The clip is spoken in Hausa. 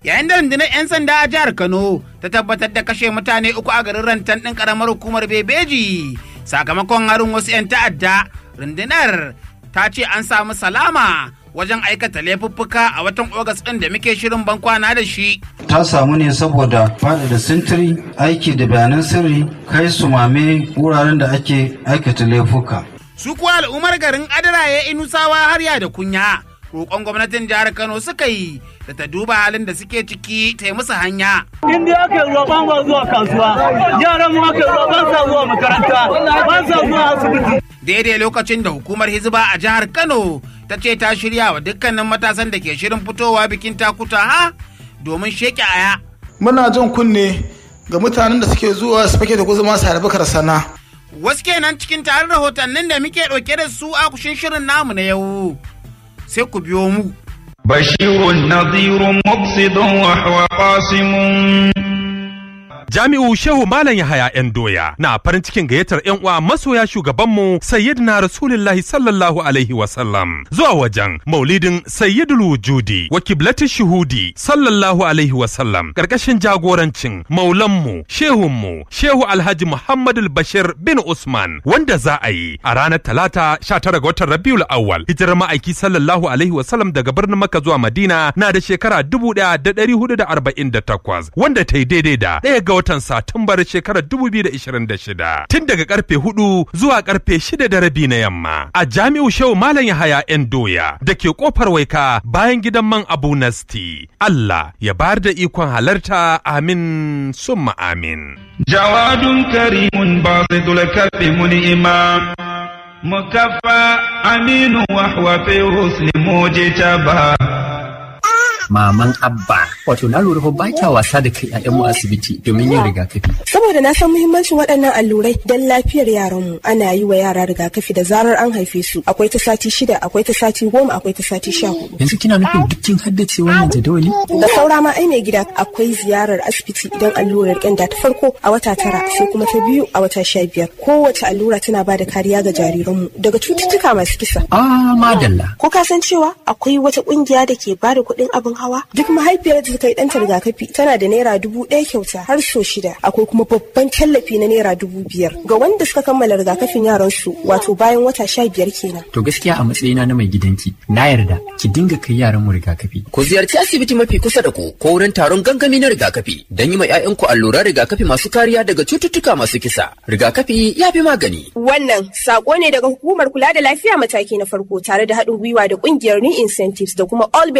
yayin da rundunar 'yan sanda a jihar kano ta tabbatar da kashe mutane uku a garin rantan ɗin ƙaramar hukumar bebeji sakamakon harin wasu 'yan ta'adda rundunar ta ce an samu salama wajen aikata laifuffuka a watan ogas ɗin da muke shirin bankwana da shi ta samu ne saboda faɗaɗa sintiri aiki da bayanan sirri kai su mame wuraren da ake aikata laifuka su kuwa al'ummar garin adaraye inusawa harya da kunya roƙon gwamnatin jihar kano suka yi da ta duba halin da suke ciki ta yi musu hanya in dai aka yi roƙon ba zuwa kasuwa yaran mu aka yi roƙon sa zuwa makaranta ba sa zuwa asibiti daidai lokacin da hukumar hizba a jihar kano ta ce ta shirya wa dukkanin matasan da ke shirin fitowa bikin takuta ha domin sheke aya muna jan kunne ga mutanen da suke zuwa su fake da guzuma su harbi karsana wasu kenan cikin tarin rahotannin da muke ɗauke da su a kushin shirin namu na yau sai ku biyo mu بشير نظير مقصد وهو قاسم Jami'u Shehu Malam Yahaya ‘yan doya na farin cikin gayyatar ‘yan uwa masoya shugabanmu Sayyidina Rasulullahi sallallahu Alaihi wasallam zuwa wajen maulidin Sayyidul Wujudi wa kiblati shuhudi sallallahu Alaihi wasallam ƙarƙashin jagorancin maulanmu Shehunmu Shehu Alhaji Muhammadu Bashir bin Usman wanda za a yi a ranar Talata 19 ga watan Rabiul Awwal hijirar ma'aiki sallallahu Alaihi wasallam daga birnin Makka zuwa Madina na da shekara 1448 wanda ta yi daidai da ɗaya ga watan Satumbar shekarar 2026 tun daga karfe 4 zuwa karfe 6 da rabi na yamma a Jami'u Shehu Malam Yahaya ‘yan doya da ke kofar waika bayan gidan man Abu Nasti. Allah ya bayar da ikon halarta amin summa amin. جواد كريم باسط الكف منئما مكفى أمين وهو في الرسل مجتبى maman abba wato na lura fa ba kya wasa da kai ƴaƴanmu asibiti domin yin rigakafi saboda na san muhimmancin waɗannan allurai don lafiyar yaranmu ana yi wa yara rigakafi da zarar an haife su akwai ta sati shida akwai ta sati goma akwai ta sati sha hudu yanzu kina nufin dukkin haddace wannan jadawali da saura ma ai mai gida akwai ziyarar asibiti idan allurar ƙyanda ta farko a wata tara sai kuma ta biyu a wata sha biyar kowace allura tana ba da kariya ga jariranmu daga cututtuka masu kisa ah madalla ko ka san cewa akwai wata ƙungiya da ke ba da kuɗin abin hawa duk mahaifiyar da ta yi ɗanta rigakafi tana da naira dubu ɗaya kyauta har so shida akwai kuma babban tallafi na naira dubu biyar ga wanda suka kammala rigakafin yaran su wato bayan wata sha biyar kenan to gaskiya a matsayina na mai gidanki na yarda ki dinga kai yaran mu rigakafi ku ziyarci asibiti mafi kusa da ku ko wurin taron gangami na rigakafi don yi ma 'ya'yanku alluran rigakafi masu kariya daga cututtuka masu kisa rigakafi ya fi magani wannan sako ne daga hukumar kula da lafiya mataki na farko tare da haɗin gwiwa da ƙungiyar new incentives da kuma all